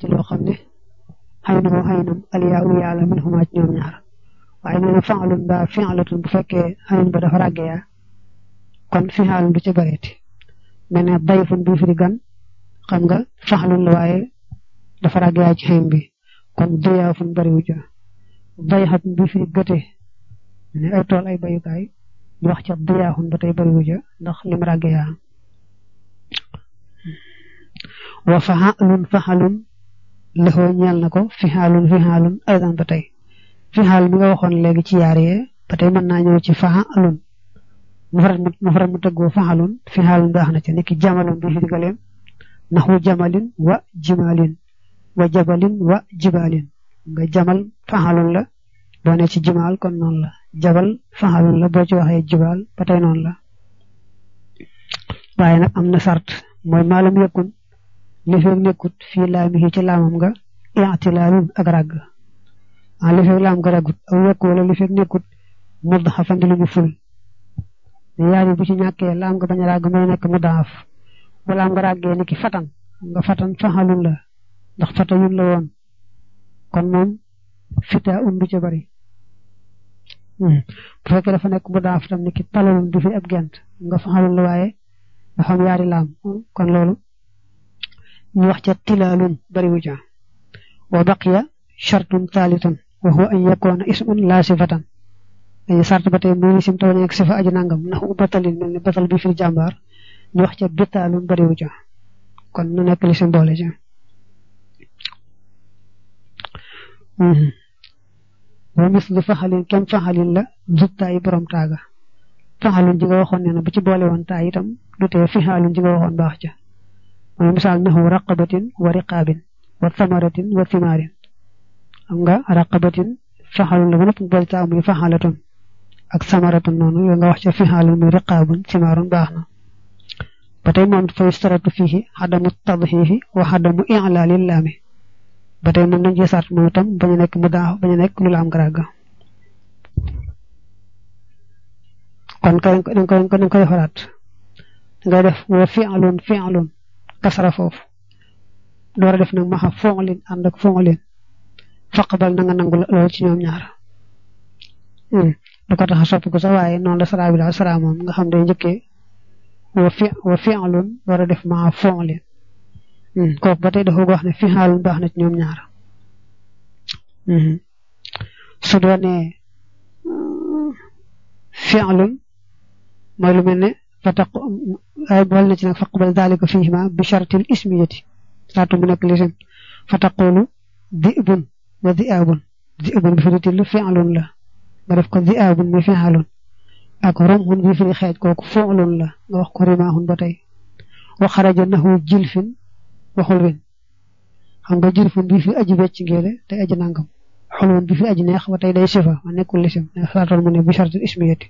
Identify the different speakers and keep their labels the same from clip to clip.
Speaker 1: ci loo xam ne xëy na moo xëy nam aliyaa u yàlla min xumaa ci ñoom ñaar waaye nee na fa'lun ba fi'latun bu fekkee xëy ba dafa ràgge yaa kon fi'alun du ca bareeti mel ne dayfun bi firi gan xam nga fa'lun la waaye dafa ràgge yaa ci xëy bi kon diyaafun bariwu ca dayxatun bi firi gëte ne ay tool ay bayukaay ñu wax ca diyaafun ba tey bariwu ca ndax lim ràgge yaa wa fa'alun fa'alun lëxoo ñeel na ko fixaalun fixaalun aydan ba tey fixaal mi nga waxoon léegi ci yaar yee ba tey mën naa ñëw ci fa'alun mu faral mu tëggoo fa'alun fixaalun baax na ci niki jamalun bi fi galeem naxu jamalin wa jimalin wa jabalin wa jibalin nga jamal fa'alun la boo ne ci jimal kon noonu la jabal fa'alun la boo ci waxee jibal ba tey noonu la waaye nag am na sart mooy maalam yëkkun li fekk nekkut fii laamihi ci laamam nga i'tilaalun ak ràgg ah li fekk laam nga ràggut aw yokk wala li fekk nekkut mudhafan di lu ñu ful yaar yi bu ci ñàkkee laam nga bañ a ràgg may nekk mudhaf bu laam nga ràggee ni ki fatan nga fatan faxalun la ndax fata yun la woon kon moom fita un du ca bari bu fekkee dafa nekk mudhaf tam ni ki talalun du fi ab gent nga faxalun la waaye dafa am yaari laam kon loolu ñu wax ca tilaalun bariwu ca wa baqiya shartun thalitun wa huwa an yakuna ismun la sifatan dañu sart ba tey muy lisim taw nekk sifa aji nangam ndax u batalin mel ne batal bi fil jàmbaar ñu wax ca bitaalun bariwu ca kon nu nekk lisim boole ca wa mislu faxalin kem faxalin la zuttaayi borom taaga faxalun ji nga waxoon ne na bu ci boole woon taay itam du tee fixaalun ji nga waxoon baax ca mooy misaal naxu raqabatin wa riqaabin wa thamaratin wa thimaarin xam nga raqabatin faxalun la ba nëpp boole taa muy faxalatun ak samaratun noonu yoo nga wax ca fixaalun muy riqaabun thimaarun baax na ba tey moom fa yustaratu fiihi xadamu tadxiifi wa xadamu i'laalil laami ba tey moom dañ ci sart moom itam bañu nekk mu daa bañu nekk lu la am garaaga kon kay dañ koy dañ koy defaraat ngay def wa fi'lun fi'lun kasara foofu door a def nag maxa foŋlin ànd ak foŋlin faqbal na nga nangu lool ci ñoom ñaar du ko tax a soppi ko sax waaye noonu la sara bi daal sara moom nga xam day njëkkee wa fi wa fi'lun door a def maxa foŋlin kooku ba tey dafa wax ne fi'lun baax na ci ñoom ñaar su doonee fi'lun mooy lu mel ne fataq ay bool na ci nag faqbal dalika fihima bi shartil ismiyati saatu mu nekk lisim fataqulu di'bun wa di'abun di'bun bi fi til fi'lun la nga def ko di'abun mi fi'lun ak rumhun bi fi xeej kooku fi'lun la nga wax ko rimahun ba tey wa xaraja nahu jilfin waxul win xam nga jilfun bi fi aji becc ngeele tey aji nangam xulwun bi fi aji neex ba tey day sifa ma nekkul lisim saatoon mu ne bi shartil ismiyati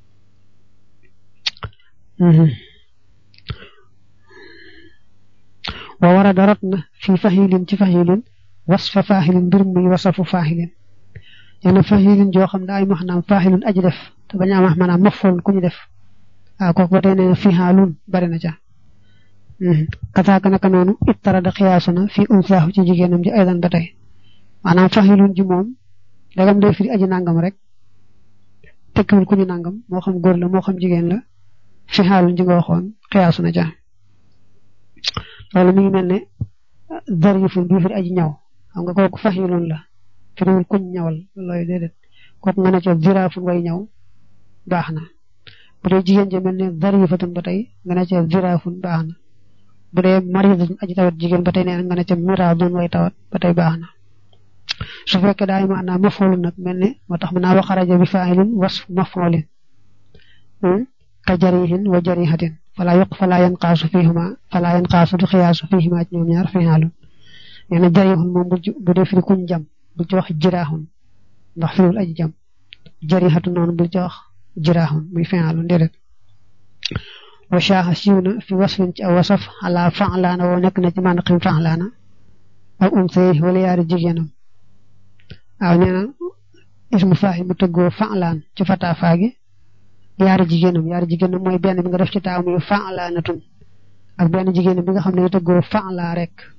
Speaker 1: wa war a darot na fii faxilin ci faxilin wasfa faaxilin mbir muy wasafu faaxilin yenn faxilin joo xam ne ay maanaam faaxilin aji def te bañ a wax maanaam mafoon ku ñu def ah kooku ba tey nee na fii xaalun bari na ca kasaaka naka noonu ittara da xiyaasu na fii unsaahu ci jigéenam ji aydan ba tey maanaam faxilun ji moom dagam day firi aji nangam rek tekkiwul ku ñu nangam moo xam góor la moo xam jigéen la fi xaalun ji nga waxoon xiyaasu na ca loolu mi ngi mel ne zarifun bii firi aji ñaw xam nga kooku faxilun la firiwul kuñ ñawal looy déedéet kooku nga ne ca ziraafun way ñaw baax na bu dee jigéen ja mel ne zarifatun ba tey nga ne ca ziraafun baax na bu dee maridatun aji tawat jigéen ba tey nee nga ne ca miraadun way tawat ba tey baax na su fekkee daay maanaam mafoolun nag mel ne moo tax mën naa waxaraja bi faa'ilin wasf mafoolin ka jarihin wa jarihatin fala yoq fala yanqaasu fihima fala yanqaasu du xiyaasu fihima ci ñoom ñaar fi'aalun nee na jarihun moom bu dee firi kuñ jam bu ci wax jiraaxun ndax firiwul aji jam jarihatu noonu bu ci wax jiraaxun muy fi'aalun déedéet wa shaaxa siiw na fi wasfin ci aw wasaf ala fa'laana woo nekk na ci mànaqim fa'laana aw unsay wala yaari jigéenam waaw nee na ismu faa'il mu tëggoo fa'laan ci fataa faagi yaari jigéenam yaari jigéenam mooy benn bi nga def ci taaw muy fa'laanatun ak benn jigéenam bi nga xam ne tëggoo fa'laa rek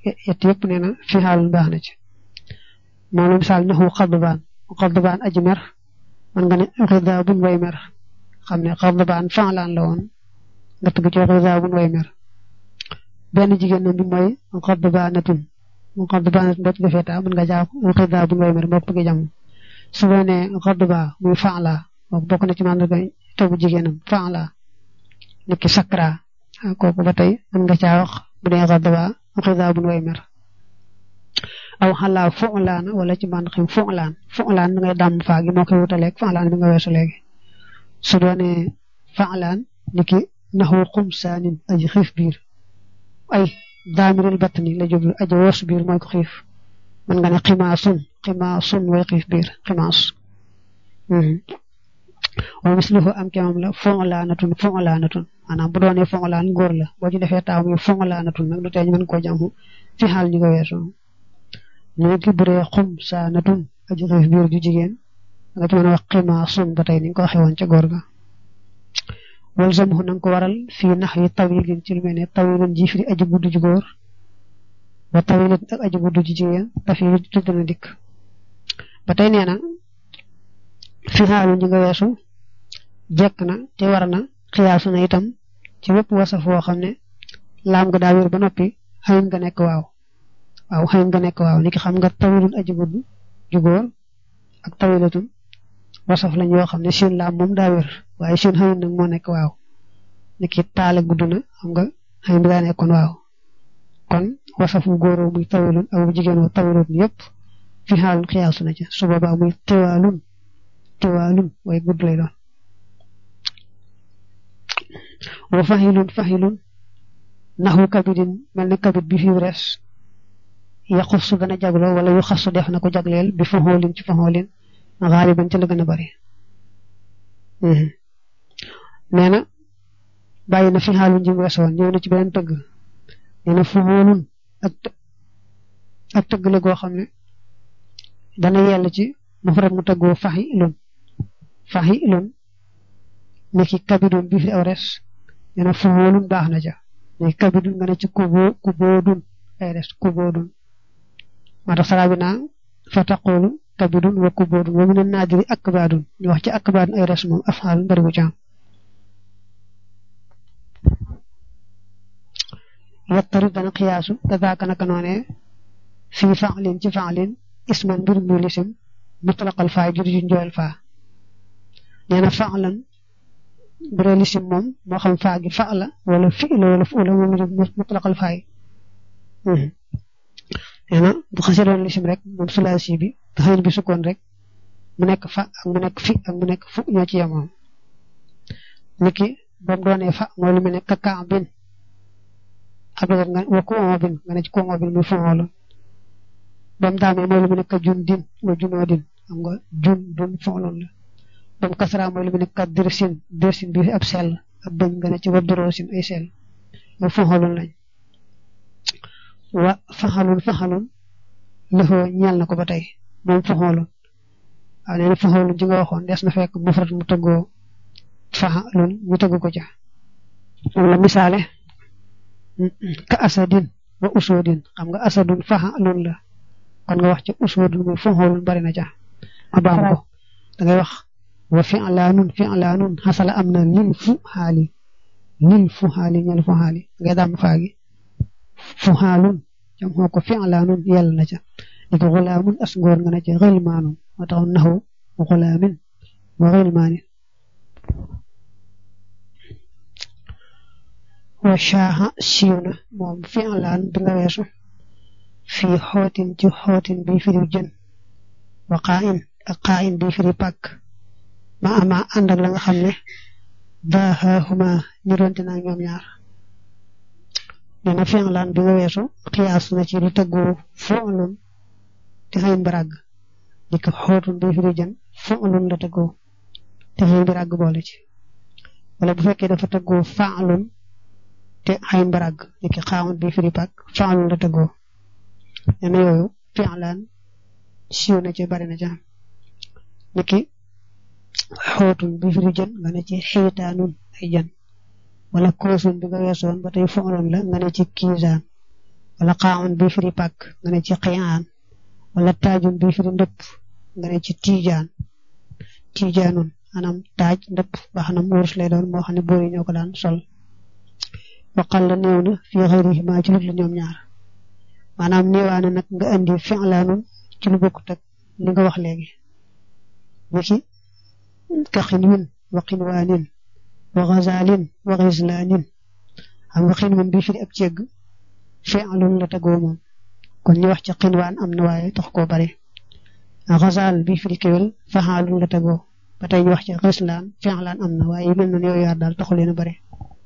Speaker 1: yett yëpp nee na fi xaalun baax na ci moom la misaal naxu xadbaan xadbaan aji mer man nga ne xida buñ way mer xam ne xadbaan faalaan la woon nga tëgg ci xida buñ way mer benn jigéen na bi mooy xadbaanatun mu xadbaanatun boo ci defee taa mën nga jàpp xida buñ way mer boo bëggee jàmm su boo nee xadba muy faala boobu bokk na ci màndarga tegu jigéenam faala nit ki sakra kooku ba tey mën nga caa wax bu dee xadba xida buñ way mer aw xalaa fu'laan wala ci bànn xim fu'laan fu'laan da ngay dàmm faa gi moo koy wutaleeg fa'laan bi nga weesu léegi su doonee fa'laan ni ki naxu xumsaanin aji xiif biir ay daamiril batni la jublu aji wos biir mooy ko xiif mën nga ne ximaasun ximaasun way xiif biir ximaas wa misluhu am kemam la fu'laanatun fu'laanatun maanaam bu doonee fu'laan góor la boo ci defee taaw muy fu'laanatun nag du tee ñu mën koo jàmm fi xaal ñi ko weesu léegi bu dee xum saa natun aji xiif biir ju jigéen nga ci mën a wax ximaa sun ba tey ni nga ko waxee woon ca góor ga wal zamhu na nga ko waral fii nax yi tawilin ci lu mel ne tawilin ji firi aji gudd ju góor ba tawilin ak aji gudd ju jigéen tafi tudd na dikk ba tey nee na fi xaalu ñi nga weesu jekk na te war na xiyaasu na itam ci wépp wasaf woo xam ne laam nga daa wér ba noppi xëyin nga nekk waaw waaw xëy nga nekk waaw ni ki xam nga tawilun aji gudd ju góor ak tawilatun wasaf lañ yoo xam ne seen laam moom daa wér waaye seen xëy nag moo nekk waaw ni ki taale gudd na xam nga xëy bi daa nekkoon waaw kon wasaf wu góoroo muy tawilun ak wu jigéen wu tawilatun yëpp fi xaalun xiyaasu na ca su boobaa muy tiwaalun tiwaalun way gudd lay doon wa fahilun fahilun naxu kabidin mel ni kabid bi fi res yaxusu dana jagloo wala yu xasu def na ko jagleel bi faxoolin ci faxoolin xaaliban ci la gën a bari nee na bàyyi na fi xaalun ji mu weesoon ñëw na ci beneen tëgg nee na faxoolun ak ak tëgg la goo xam ne dana yell ci mufrad mu tëggoo faxi ilun faxi ilun ni ki kabidun bi fi aw res nee na faxoolun baax na ja ni kabidun nga ne ci kuboo kuboodun ay res kuboodun maa tax saraa bi naa fa taqulu kabidun wa kuboodun wa min naadiri akbaadun ñu wax ci akbaadun ay res moom afxaal bari bu ci am yattari dana xiyaasu kadaaka naka noonee fii faalin ci faalin isman mbir mu lisim mutlaqal faa jur ju njool faa nee na faalan bu dee lisim moom moo xam faa gi fa la wala fi la wala fu la moom mutlaqal faa yi nee na bu xasee doon lisim rek moom sulaasi bi taxayin bi sukkoon rek mu nekk fa ak mu nekk fi ak mu nekk fu ñoo ci yemoon niki ba mu doonee fa mooy lu mel ne kakaa bin abdoulaye nga wa ku oo bin nga ne ci ku oo bin muy foŋoolu ba mu daamee mooy lu mel ne ka jun din wa junoo din xam nga jun dun foŋloon la ba mu kasara mooy lu mel ne ka dirsin dirsin bi ab sell ab bëñ nga ne ci wa doroosin ay sell yow foŋooloon lañ wa faxalun faxalun lëfoo ñeel na ko ba tey moom faxoolun waaw nee na faxoolun ji nga waxoon des na fekk mufrat mu tëggoo faxalun ñu tëgg ko ca moom la misaale ka asadin wa usoodin xam nga asadun faxalun la kon nga wax ci usoodun muy faxoolun bari na ca ma baam ko da ngay wax wa fi'laanun fi'laanun xasala am na lil fu xaali lil fu xaali ñel fu xaali ngay daam faagi fu xaalun jam xoo ko fi'laanun yell na ca li ko xulaamun as ngóor nga na ca xilmaanun moo tax naxu xulaamin wa xilmaanin wa shaaxa siiw na moom fi'laan bi nga weesu fii xootin ci xootin bi firi jën wa qaa'in ak qaa'in bi firi pàkk ma ama ànd ak la nga xam ne baaxaahuma ñu doonte naa ñoom ñaar nee na fi'laan bi nga weesu xiyaas na ci lu tëggoo fu'lun te xëyin barag di ko xootun bi firi jën fu'lun la tëggoo te xëyin barag boole ci wala bu fekkee dafa tëggoo fa'lun te xëyin barag di ko xaawun bi firi pàkk fa'lun la tëggoo nee na yooyu fi'laan siiw na ci bari na ci niki xootun bi firi jën nga ne ci xiitaanun ay jën wala koosun bi nga weesoon ba tey fooloon la nga ne ci kiisaan wala xaamun bi firi pàkk nga ne ci xiyaan wala taajum bi firi ndëpp nga ne ci tiijaan tiijaanun maanaam taaj ndëpp baax na wurus lay doon moo xam ne boori ñoo ko daan sol waqal la néew na fii xëyrihima ci lut la ñoom ñaar maanaam néewaane nag nga indi fi'laanun ci lu bokkut ak li nga wax léegi niki ka xinwin wa xinwaanin wa xazaalin wa xislaanin xam nga xinwin bi firi ab cegg fi'lun la tegoo moom kon ñu wax ci xinwaan am na waaye tax koo bari xazaal bi firi kéwél faxaalun la tegoo ba tey ñu wax ci xislaan fi'laan am na waaye yu mel noonu yooyu yaar daal taxu leen a bari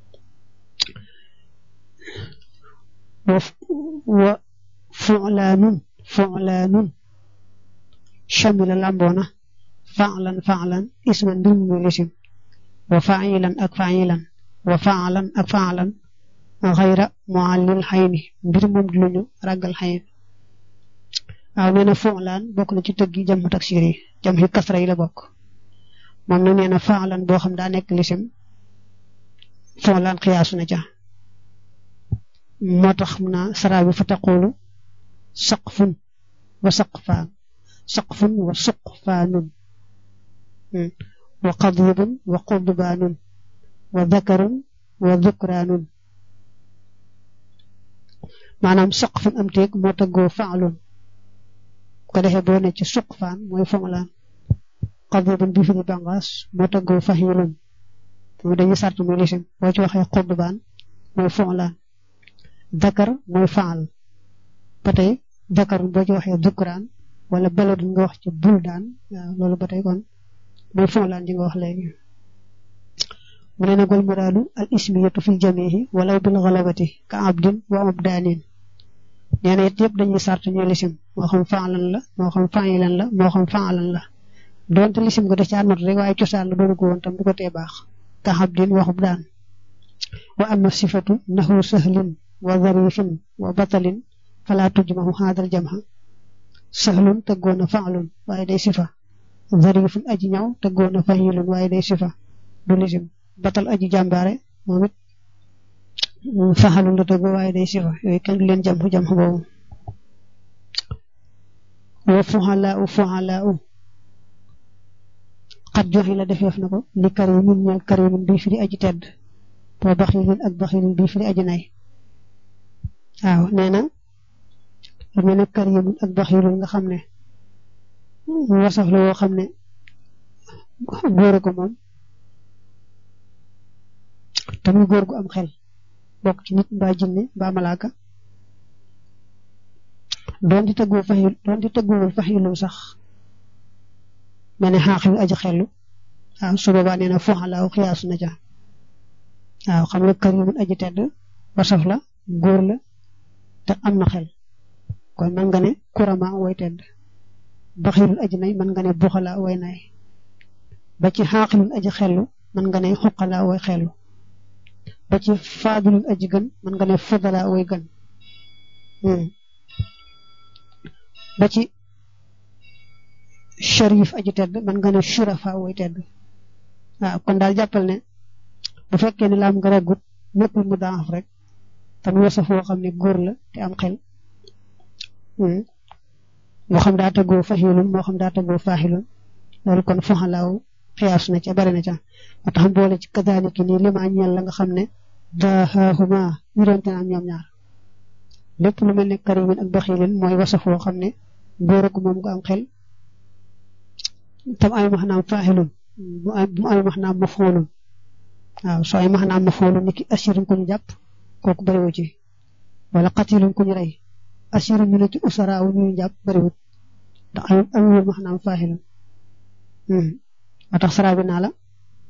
Speaker 1: wa fu'laanun fu'laanun shamila lamboona fa'lan fa'lan isman mbir mu muy lisim wa fa'ilan ak fa'ilan wa fa'lan ak fa'lan xayra muallil xayni mbir moom di luñu ragal xayn waaw nee na fu'laan bokk na ci tëggi jam taksir yi jam xi kasra yi la bokk moom na nee na fa'lan boo xam daa nekk lisim fu'laan xiyaasu na ca moo tax mu naa sara bi fa taqulu saqfun wa saqfaan saqfun wa suqfaanun wa qadibun wa qudbaanun wa dakarun wa dukraanun maanaam saqfun am teeg moo tëggoo faalun ko defee boo ne ci suqfaan mooy foŋlaan qadibun bi firi bangaas moo tëggoo fahilun mu dañu sart muy lisim boo ci waxee qudbaan mooy foŋlaan dakar mooy faal ba tey dakar boo ci waxee dukraan wala baladun nga wax ci buldaan waaw loolu ba tey kon mooy foŋlaan ji nga wax léegi mu ne nag wal muraadu al ismiyatu fil jamihi walaw bil galabati ka abdin wa abdaanin nee na it yëpp dañuy sart ñuy lisim moo xam faalan la moo xam faayilan la moo xam faalan la doonte lisim ko da caa not rek waaye cosaan la doonu ko woon tam du ko tee baax ka abdin wa abdaan wa amma sifatu nahu sahlin wa zarifin wa batalin fala tujmahu haadal jamha sahlun tëggoona faalun waaye day sifa zarifun aji ñaw tëggoona fahilun waaye day sifa du lisim batal aji jàmbaare moom it faxalul la tëgg waaye day sifa yooyu kenn du leen jam jam boobu wa fuxalaa u fuxalaa u xat joxe la defeef na ko li karimin ñeel karimin bii firi aji tedd boo baxilin ak baxilin bii firi aji nay waaw nee na lu mel ne karimin ak baxilin nga xam ne wasaf la woo xam ne góor ko moom tamit góor gu am xel bokk ci nit mbaa jinne mbaa malaaka doon di tëggoo faxil doon di tëggoowul faxilum sax mel ne xaaxil aji xellu waaw su boobaa nee na foxalaaw xiyaasu na ca waaw xam nga karimun aji tedd wasaf la góor la te am na xel kon man nga ne kurama way tedd baxilul aji nay man nga ne buxala way nay ba ci xaaxilul aji xellu man nga ne xuqala way xellu ba ci faadulul aji gën man nga ne fudala way gën ba ci sharif aji tedd man nga ne shurafa way tedd waaw kon daal jàppal ne bu fekkee ne laam nga reggut nekkul mu daaf rek tam wasaf woo xam ne góor la te am xel moo xam daa tëggoo fahilun moo xam daa tëggoo faaxilun loolu kon foxalaaw xiyaas na ca bari na ca moo tax boole ci kadaaliki nii li ma ñeel la nga xam ne daaxaahuma ñu doon te am ñoom ñaar lépp lu mel ne karimin ak baxilin mooy wasaf woo xam ne góor ak moom nga am xel tam ay maxnaam faaxilun bu ay maxnaam mafoolun waaw soo ay maxnaam mafoolun ni ki asirin ku ñu jàpp kooku bariwu ci wala qatilun ku ñu rey asirin ñu ne ci usaraaw ñu jàpp bariwut ndax ay amul maxnaam faaxilun moo tax saraa bi naa la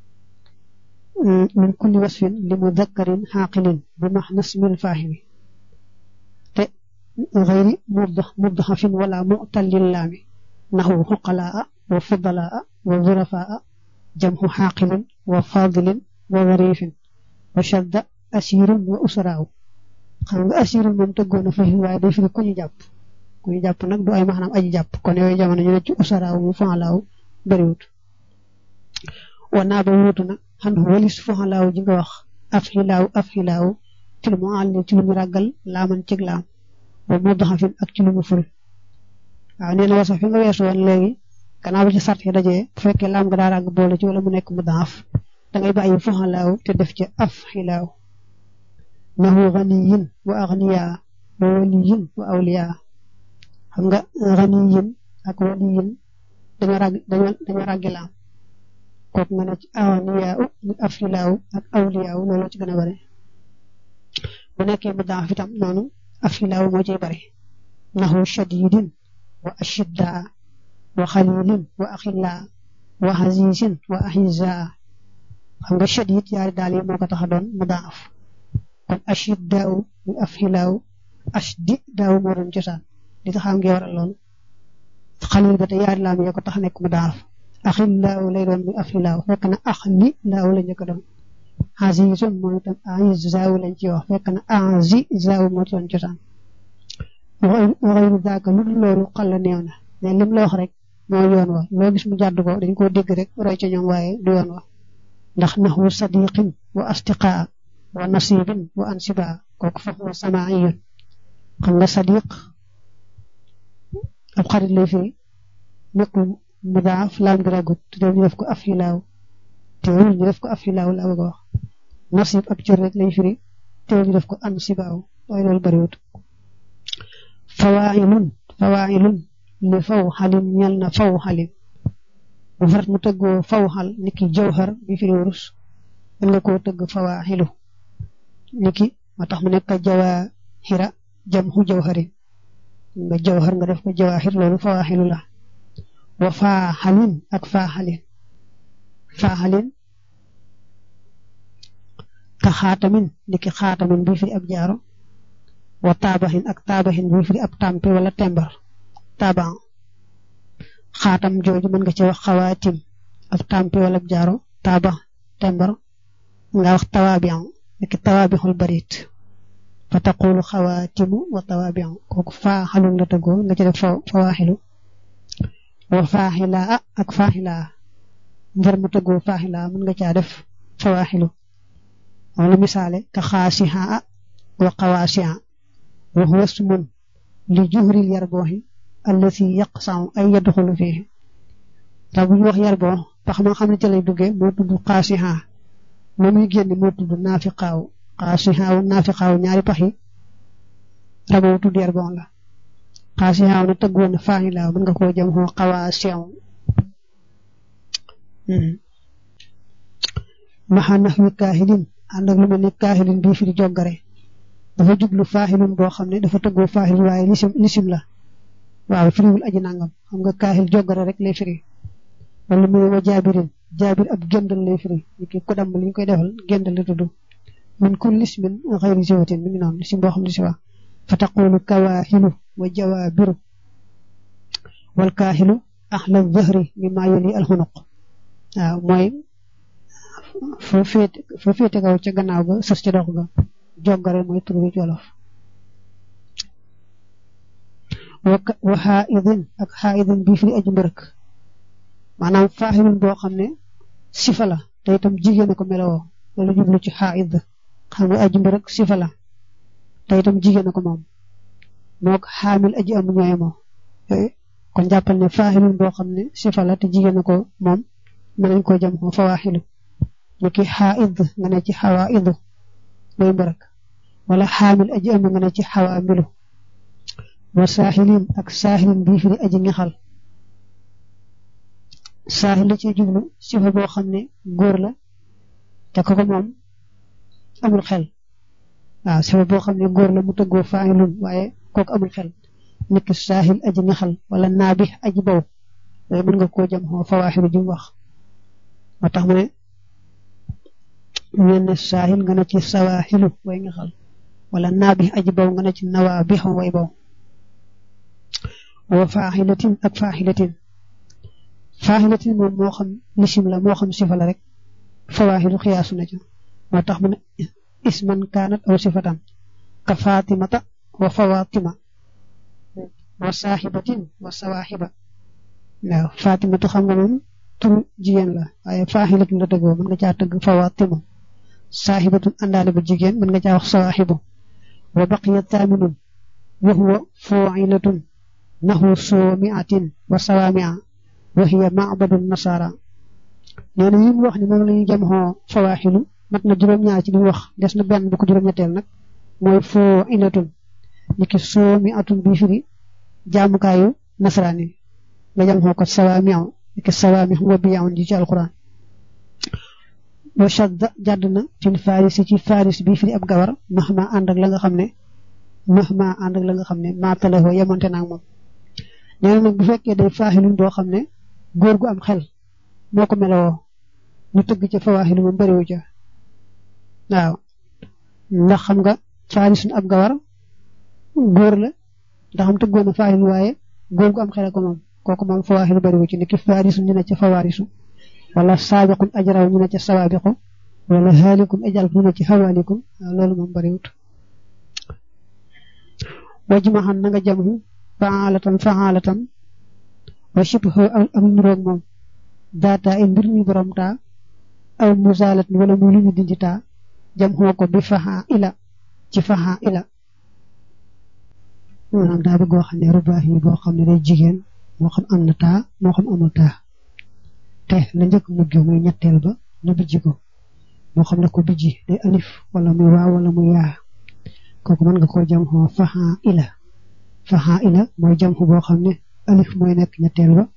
Speaker 1: min kulli wasfin li mudakkarin xaaqilin bi maxna smil faahimi te xëyri muddaxafin wala mu'tallil laami naxu xuqalaa wa fudalaa wa zurafaa jamxu xaaqilin wa fadilin wa warifin wa shadda asirun wa usraaw xam nga asirun moom tëggoon a fahim waaye day firi ku ñu jàpp ku ñu jàpp nag du ay maanaam aji jàpp kon yooyu jamono ñu ne ci usraaw mu fanlaaw bariwut wanaa ba wuutu na xan walis foxalaaw ji nga wax af xilaaw af xilaaw ci lu mu àll ci lu mu ràggal laaman cig laam wa mudhafin ak ci lu mu ful waaw nee na wasaf fi nga weesu woon léegi gannaaw bi ci sart yi dajee bu fekkee laam nga daa ràgg boole ci wala mu nekk mudhaf da ngay bàyyi fuxalaaw te def ci af xilaaw nahu ganiyin wa agniya wa waliyin wa awliya xam nga ganiyin ak waliyin dañoo ràgg dañoo ràggi laam kooku nga ne ci agniya u af xilaaw ak awliya loolu ci gën a bare bu nekkee mudhaf itam noonu af xilaaw moo ciy bare nahu shadidin wa ashiddaa wa xalilin wa axillaa wa xasiisin wa axizaa xam nga shadid yaari daal yi moo ko tax a doon mudaaf kon ashiddaaw mu afxilaaw ashdidaaw moo doon cosaan li tax am ngi waral lool xalil ba te yaari laam yee ko tax a nekk mudaaf axillaaw lay doon mu afxilaaw fekk na axlilaaw la njëkk a doon xasiisun mooy itam axizaaw lañ ci wax fekk na axizaaw moo doon cosaan waxayru daaka lu dul loolu xal la néew na mais lim la wax rek moo yoon wa loo gis mu jàdd ko dañ koo dégg rek roy ca ñoom waaye du yoon wa ndax naxwu sadiqin wa astiqaa wa nasibin wa ansiba kooku fa huwa samaiyun xam nga sadiq ab xarit lay firi nekkul mudaaf laam gi ragut te ñu def ko af xilaaw teewul ñu def ko af xilaaw la bëgg a wax nasib ab cër rek lay firi teewul ñu def ko ansibaaw waaye loolu bariwut fawailun fawailun li faw xalim ñel na faw xalim bu farat mu tëggoo faw xal niki jawhar bi firi wurus mën nga koo tëgg fawaaxilu niki ma tax mu nekk jawaaxira jam xu jawharin nga jawhar nga def ko jawaaxir loolu fawaaxilu la wa faa xalin ak faa xalin faa xalin ka xaatamin niki xaatamin bi firi ab jaaro wa taabaxin ak taabaxin bi firi ab tàmpe wala tembar taaban xaatam jooju mën nga ci wax xawaatim ab tàmpe wala ab jaaro taaba tembar nga wax tawaabian niki tawaabixul barit fa taqulu xawaatimu wa tawaabian kooku faaxalun la tëggoo nga ci def fawaaxilu wa faaxilaa ak faaxilaa ngir mu tëggoo faaxilaa mën nga caa def fawaaxilu wala misaale ka xaasihaa wa xawaasiha wa huwa ismun li juhril yarbooxi allati yaqsam ay yadxulu fihi te bu ñu wax yarboo pax ma xam ne ca lay duggee moo tudd xaasiha moom muy génn moo tudd naafiqaaw xaasihaaw naafiqaaw ñaari pax yi raboo tudd yarboo la xaasihaaw na tëgg woon faahilaaw mën nga koo jëm xoo xawaasiyaw maxa nax wi kaahilin ànd ak lu mel ni kaahilin bii fi di joggare dafa jublu faahilun boo xam ne dafa tëggoo faahil waaye lisim lisim la waaw firiwul aji nangam xam nga kaahil joggare rek lay firi wala muy wa jaabirin jaabir ab géndal lay firi ni ki ko damm li ñu koy defal géndal la tudd min kulli ismin xayri siwatin mi ngi noonu lisim boo xam ne si wax fa taqulu kawaahilu wa jawaabiru wal kaahilu axla zahri mi maa yoli alxunuq waaw mooy foo féete foo féete kaw ca gannaaw ga sës ca dox ga joggare mooy tur bi ci wolof wa xaaidin ak xaaidin bii fi aji mbërëk maanaam faaxilun boo xam ne sifa la te itam jigéen a ko melowoo loolu jublu ci xaaid xam nga aji mbërëk sifa la te itam jigéen a ko moom moog xaamil aji am ñooye moo kon jàppal ne faaxilun boo xam ne sifa la te jigéen a ko moom mën nañ koo jam ko fawaaxilu ni ki xaaid nga ne ci xawaidu mooy mbërëk wala xaamil aji am nga ne ci xawaamilu wa saaxilin ak saaxilin bii fi di aji ngexal saaxil la ci jublu sifa boo xam ne góor la te ko ko moom amul xel waaw sifa boo xam ne góor la mu tëggoo faayilun waaye kooku amul xel niki saaxil aji ngexal wala naabi aji baw loolu mën nga koo jam xoo fawaaxilu ji mu wax moo tax mu ne ñenn saaxil nga ne ci sawaaxilu way ngexal wala naabi aji baw nga ne ci nawaa bi xam way baw wa faaxilatin ak faaxilatin faaxilatin moom moo xam lisim la moo xam sifa la rek fawaaxilu xiyaasu na ca moo tax mu ne isman kaanat aw sifatan ka fatimata wa fawatima wa saaxibatin wa sawaaxiba waaw fatimatu xam nga moom turu jigéen la waaye faaxilatun la tëggoo mën nga caa tëgg fawatima saaxibatun àndaale bu jigéen mën nga caa wax sawaaxibu wa baqiya taaminun wa huwa fu'ilatun nahu sumi'atin wa sawami'a wa hiya ma'badun nasara nee na yi mu wax ni moom la ñuy jam xoo fawaaxilu mat na juróom-ñaar ci li mu wax des na benn bu ko juróom-ñetteel nag mooy fu'ilatun niki sumi'atun bi firi jaamukaayu nasaraan yi nga jam xoo ko sawami'a niki sawami' wa bi'un ji ci alquran wa shadda jàdd na fil farisi ci faris bi firi ab gawar mahma ànd ak la nga xam ne mahma ànd ak la nga xam ne maatalahoo yemonte naag moom nee na nag bu fekkee day faaxilun boo xam ne góor gu am xel moo ko melowoo ñu tëgg ca fawaaxilu moom bëriwu ca waaw ndax xam nga faarisun ab gawar góor la ndax am tëggoon na faaxilu waaye góor gu am xel ko moom kooku moom fawaaxilu bëriwu ci niki faarisun ñu ne ca fawaarisu wala saabiqun ajraw ñu ne ca sawaabiqu wala xaalikun ajal ñu ne ci xawaalikum loolu moom bariwut wajmaxan na nga jamhu faalatan faalatan wa shibhu am nuroog moom daata ay mbir mi borom taa aw musalat wala muy lu ñu dindi taa jamxoo ko bi faxa ila ci faxa ila maanaam daa bëgg wax ne rubaax yi boo xam ne day jigéen moo xam am na taa moo xam amul taa te la njëkk mujj muy ñetteel ba ñu bijji ko moo xam ne ko bijji day alif wala muy waaw wala muy yaa kooku mën nga koo jam xoo faxa ila faxa ila mooy jam xu boo xam ne alif mooy nekk ñetteel ba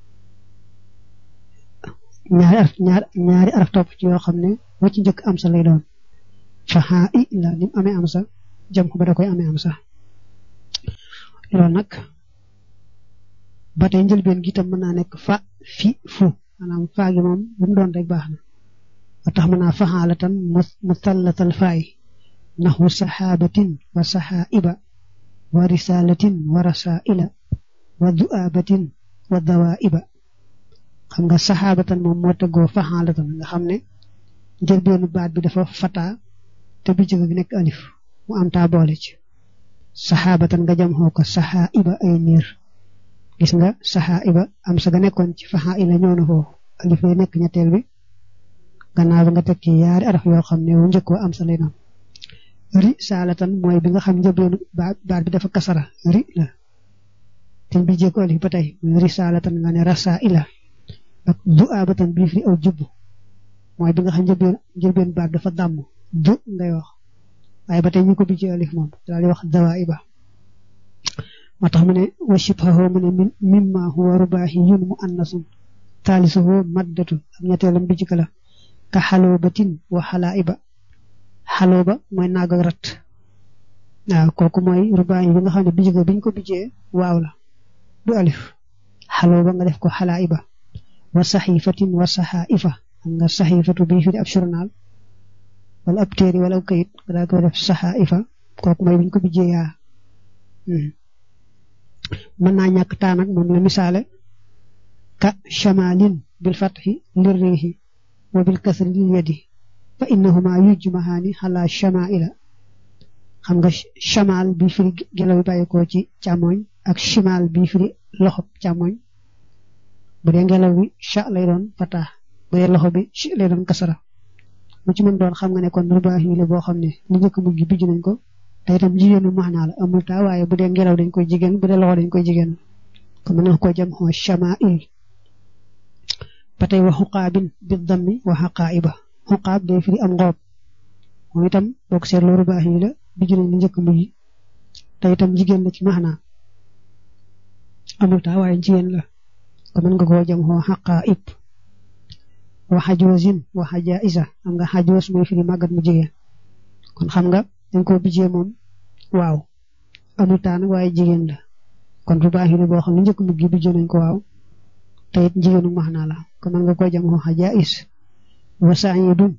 Speaker 1: ñaari araf ñaari araf topp ci yoo xam ne wa ci njëkk am sa lay doon faxa ila ni mu amee am sa jam xu ba da koy amee am sa loolu nag ba tey njëlbeen gi itam mën naa nekk fa fi fu maanaam faa gi moom bu mu doon rek baax na ba tax mën naa faxaalatan musallatal faay naxu saxaabatin wa saxaaiba wa risalatin wa rasaila wa du'aabatin wa dawaiba xam nga saxaabatan moom moo tëggoo faxaalatan nga xam ne njëlbeenu baat bi dafa fataa te bi jëg gi nekk alif mu am taa boole ci saxaabatan nga jam xoo ko saxaaiba ay niir gis nga saxaa iba am sa ga nekkoon ci faxa ila ñëw na foofu alif lay nekk ñetteel bi gannaaw ba nga teg ci yaari araf yoo xam ne wu njëkk wa am sa lay doon ri saalatan mooy bi nga xam njëbeenu baat bi dafa kasara ri la te bi jéego alif ba tey ri saalatan nga ne rasa ila ak du abatan bii fi aw jubb mooy bi nga xam njëbeen njëbeenu baat dafa dàmm du ngay wax waaye ba tey ñu ko bi ci alif moom daal di wax dawa iba moo tax mu ne wa shibhahu mu ne mimma huwa rubaahiyun mu annasun taalisuhu maddatu ak ñetteelam bi ci kala ka xaloobatin wa xalaiba xalooba mooy naag ak rat waaw kooku mooy rubaahi bi nga xam ne bijj biñ ko bijjee waaw la du alif xalooba nga def ko xalaiba wa saxiifatin wa saxaifa xam nga saxiifatu bi fi ab journal wala ab téere wala ab kayit nga daa koy def saxaifa kooku mooy biñ ko bijjee yaa mën naa ñàkk taa nag moom la misaale ka chamalin bil fatxi lir riixi wa bil kasri lil yadi fa innahuma yujmahaani xala chamaila xam nga chamal bi firi gelaw bi bàyyikoo ci càmmoñ ak chimal bi firi loxo càmmoñ bu dee ngelaw bi cha lay doon fata bu dee loxo bi chi lay doon kasara mu ci mën doon xam nga ne kon rubaax yi la boo xam ne li njëkk mujj bijj nañ ko te itam jigéenu maanaa la amul taa waaye bu dee ngelaw dañ koy jigéen bu dee loxo dañ koy jigéen kon mën na ko jam xoo chamail ba tey wa xuqaabin bi dammi wa xaqaaiba xuqaab day firi am ngoob moom itam boo ko seetloo rubaax yi la bijj nañ li njëkk mujj te itam jigéen la ci maanaa amul taa waaye jigéen la kon mën nga koo jam xoo xaqaaib wa xajoosin wa xajaisa xam nga xajoos mooy firi màggat mu jigéen kon xam nga dañ ko bijjee moom waaw amul taan waaye jigéen la kon rubaax yi boo xam ne njëkk mujj bijjee nañ ko waaw te it jigéenu max naa la kon man nga koy jam xoo xajaais wa saidun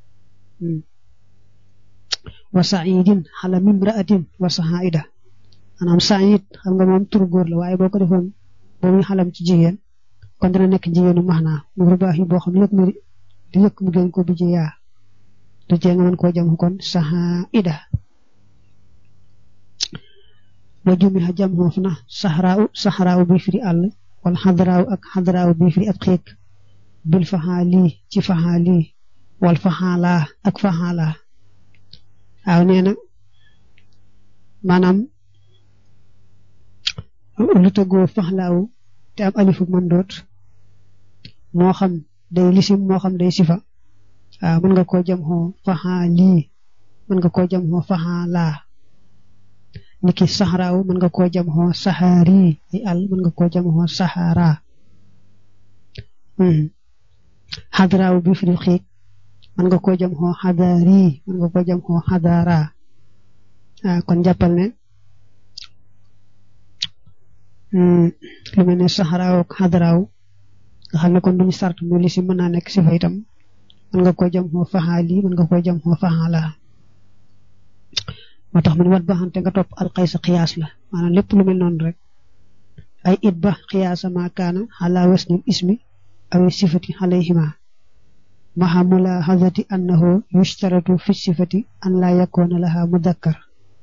Speaker 1: wa saidin xala mimraatin wa sahaida maanaam said xam nga moom tur góor la waaye boo ko defoon boo muy xalam ci jigéen kon dina nekk jigéenu max naa mu rubaax yi boo xam ne lépp mu di njëkk mu gën ko bijjee yaa du jee nga mën koo jam kon sahaida wa jumiha jam xoof na saxraaw saxraaw bi firi àll wala xadraaw ak xadraaw bi firi ab xiik bil faxaa lii ci faxaa lii wal faxaa laa ak faxaa laa waaw nee na maanaam lu tëggoo faxlaawu te am alifu mën doot moo xam day lisim moo xam day sifa waaw mën nga koo jam xoo faxaa lii mën nga koo jam xoo faxaa laa niki saxaraaw mën nga koo jam xoo saxaari ay àll mën nga koo jam xoo saxaara xadaraaw bi fi xiig mën nga koo jam xoo xadaari mën nga koo jam xoo xadaara ah kon jàppal ne lu mel ne saxaraaw ak xadaraaw nga xam ne kon duñu sart mu li si mën naa nekk si fa itam mën nga koo jam xoo faxaa lii mën nga koo jam xoo faxaa laa moo tax mu ne wat ba xante nga topp alxaysa xiyaas la maanaam lépp lu mel noonu rek ay it ba xiyaasa ma kaana xalaa wasnil ismi aw sifati alayhima maxa mulahazati annahu yushtaratu fi sifati an laa yakoona laha mudakkar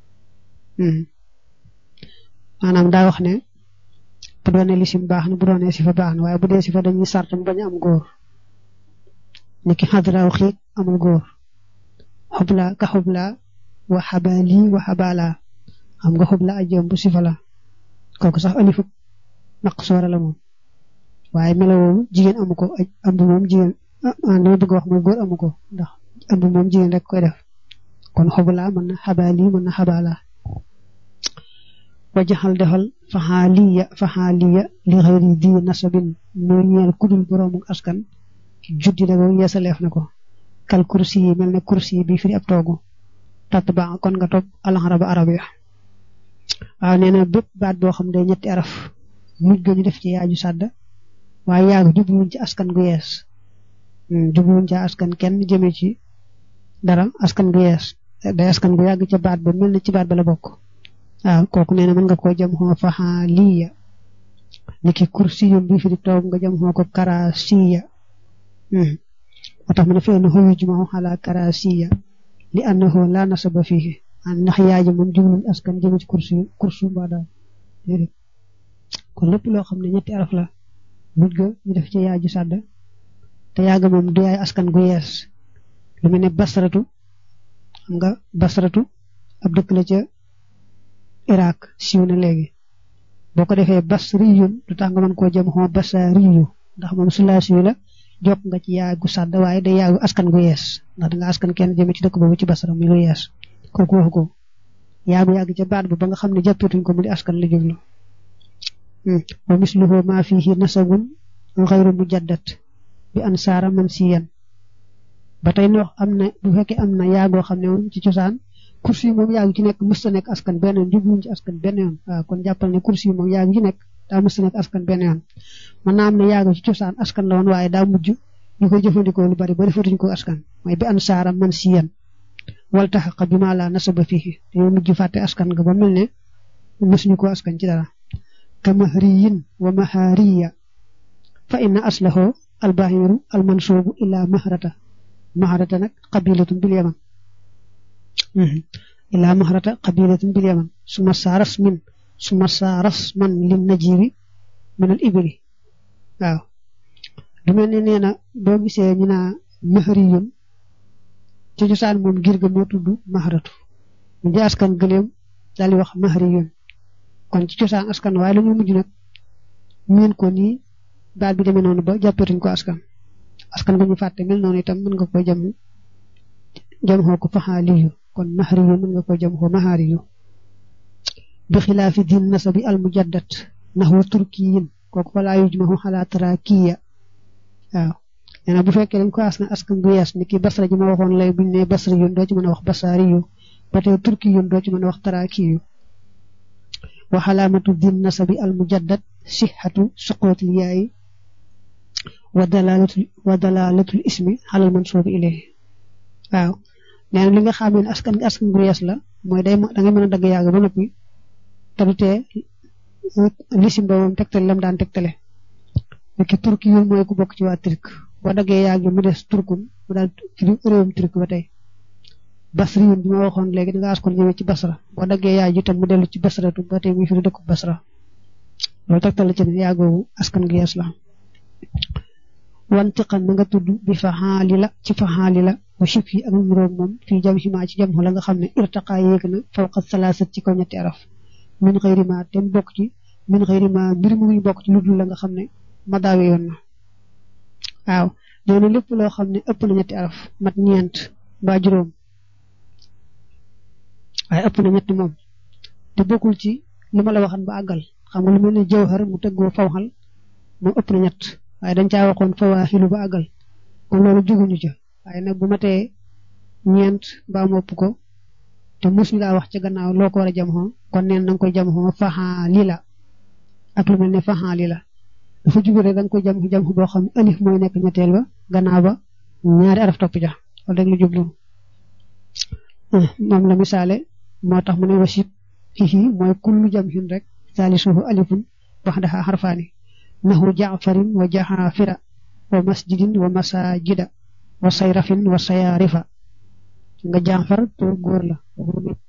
Speaker 1: maanaam daa wax ne bu doone lisim baax na bu doone sifa baax na waaye bu dee sifa dañuy sart mu bañ a am góor niki xadraaw xiig amul góor xubla ka xubla wa xabaali wa xabaala xam nga xubla ajjoom bu sifa la kooku sax alifu maqsoora la moom waaye melowoomu jigéen amu ko ëmb moom jigéen ah li ma bëgg wax mooy góor amu ko ndax ëmb moom jigéen rek koy def kon xubla mën na xabaali mën na xabaala wajaxal defal faxaaliya faxaaliya li xëyri di nasabin muy ñeel kudul boroomu askan juddi la ko yeesaleef na ko kal kursi yi mel ne kursi yi bi firi ab toogu tat ba kon nga topp alxaraba arab ya waaw nee na bépp baat boo xam ne ñetti araf mujj ga ñu def ci yaaju sàdd waaye yaagu jubluwuñ ci askan gu yees jubluwuñ ci askan kenn jëmee ci dara askan gu yees day askan gu yàgg ca baat ba mel na ci baat ba la bokk waaw kooku nee na mën nga koo jam xoo faxaaliya ni ki kursiyum bi fi di toog nga jam xoo ko karasiya moo tax mu ne fee na xuyu jumaxu xalaa karasiya li annahu la nasaba fihi ndax yaaji moom jubluñ askan jëme ci kursi kursu mbaa daal déedéet kon lépp loo xam ne ñetti araf la mujj ga ñu def ci yaaju sàdd te yaaga moom du yaay askan gu yees lu mel ne basratu xam nga basratu ab dëkk la ca Irak siiw na léegi boo ko defee basriyun lu tax nga mën koo jëm xoo basariyu ndax moom sulaasiyu la jokk nga ci yaagu sàdd waaye day yaagu askan gu yees ndax danga askan kenn jëme ci dëkk boobu ci basara muy lu yees kooku waxu ko yaagu yàgg ca baat bi ba nga xam ne jàppeetuñ ko mu di askan la jublu wa misluhu ma fihi nasabun xayru mujaddat bi ansaara man siyan ba tey noox am na bu fekkee am na yaagoo xam ne moom ci cosaan kursi yi moom yaagu ci nekk mës ta nekk askan benn yoon jubluñ ci askan benn yoon waaw kon jàppal ne kursi yi moom yaagu ci nekk daa mës ta nekk askan benn yoon mën naa am ne yaagu ci cosaan askan la woon waaye daa mujj ñu koy jëfandikoo lu bari ba defatuñ ko askan mooy bi ansaara man siyan wal taxaqa bi maa laa nasaba fihi dañoo mujj fàtte askan nga ba mel ne mësuñu ko askan ci dara ka mahriyin wa mahariya fa inna aslahu albahiru almansubu ila mahrata mahrata nag qabilatun bil yaman ila mahrata qabilatun bil yaman suma saaras min suma saaras man lin najibi min al ibli waaw du mel ne nee na boo gisee ñu naa mahriyun ci cosaan moom ngir ga moo tudd mahratu ñu di askan gëleem daal di wax mahriyun kon ci cosaan askan waaye la ñu mujj nag miin ko nii baat bi demee noonu ba jàppeetuñ ko askan askan bu ñu fàtte mel noonu itam mën nga koy jam jam xoo ko faxaaliyu kon mahriyu mën nga koy jam xoo mahaariyu bi xilaafi din nasabi al mujaddat naxwa turkiyin kooku falaa yujmahu xalaa tarakiya waaw nee na bu fekkee dañ ko askan askan bu yees ni ki basra ji ma waxoon lay buñ ne basri yun doo ci mën a wax basaariyu ba tey turki yun doo ci mën a wax tarakiyu wa xalaamatu din nasabi al mujaddad sixatu suqootil yaayi wa dalalatul wa dalalatul ismi xalal mansuubi ilayhi waaw nee na li nga xam ne askan askan bu yees la mooy day da nga mën a dagg yàgg ba noppi te du tee lisim ba moom tegtale lam daan tegtale ki turki yun mooy ku bokk ci waa turk boo daggee yàgg mu des turkun mu daal ci réewum turk ba tey basri yun bi ma waxoon léegi da nga askon ñëwee ci basra boo daggee yaay ji tam mu dellu ci basratu ba tey muy fi dëkku basra loolu tegtal ci ne yaagoowu askan gi yees la wantiqan na nga tudd bi faxaali la ci faxaali la wa chib yi ak nuróog moom fii jam ximaa ci jam la nga xam ne irtaqaa yéeg na fawqa salaasat ci kaw ñetti araf min xëyri ma tem bokk ci min xëyri ma mbir mu ngi bokk ci lu dul la nga xam ne ma daawe yoon na waaw nee na lépp loo xam ne ëpp na ñetti araf mat ñeent mbaa juróom waaye ëpp na ñetti moom te bokkul ci li ma la waxan ba àggal xam nga lu mel ne jawhar mu tëggoo fawxal moom ëpp na ñett waaye dañ caa waxoon fawaaxilu ba àggal kon loolu juguñu ca waaye nag bu matee ñeent mbaa mu ëpp ko te mus ngaa wax ca gannaaw loo ko war a jam xoo kon neen na nga koy jam xoo faxaa lii la ak lu mel ne faxaa lii la dafa jugu rek da nga koy jam jam boo xam ne alif mooy nekk ñetteel ba gannaaw ba ñaari araf topp ja wala rek lu jublu moom la misaale moo tax mu ne wasit hihi mooy kullu jam hin rek salisuhu alifun baxdaha xarfaani nahu jaafarin wa jaxaafira wa masjidin wa masajida wa sayrafin wa sayaarifa nga jaafar pour góor la